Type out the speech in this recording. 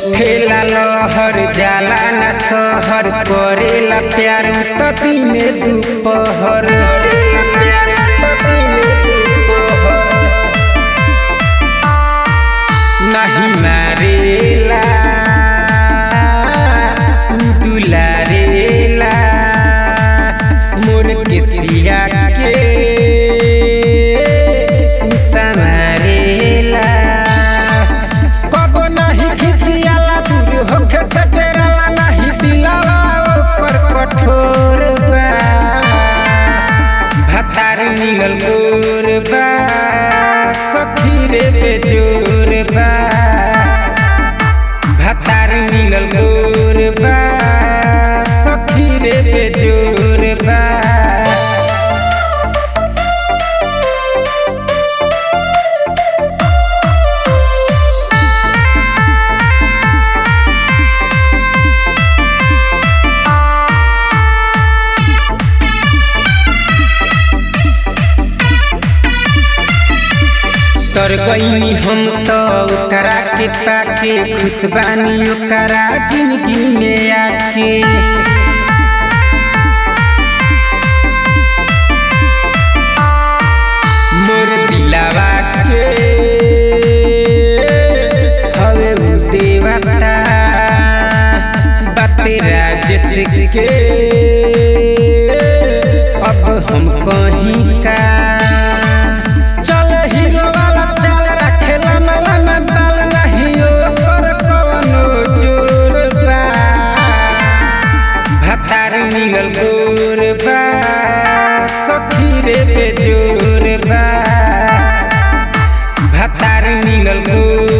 उठेला लहर जाला न सहर करेला प्यार त दिने दुपहर करेला प्यार त दिने दुपहर नहीं मारेला दुलारेला मोर के सिया के समारेला कबो नहीं खिसियाला दूर होके सटेरला नहीं दिलावा ऊपर कठोर बा भतार मिलल गोर बा सखी रे बेजोर बा भतार मिलल गोर बा सखी रे बेजोर बा तर गईनी हम तो ओकरा के पाके खुशबानी ओकरा जिंदगी में आके मोर दिलावा के हवे उ देवता बाते राजेश के अब हम कहीं का चल हीरो वाला चाल रखेला मलाना दाल नहीं ओकर कवनो जोर बा भतार मिलल गोर बा सखी रे बेजोर बा भतार मिलल गोर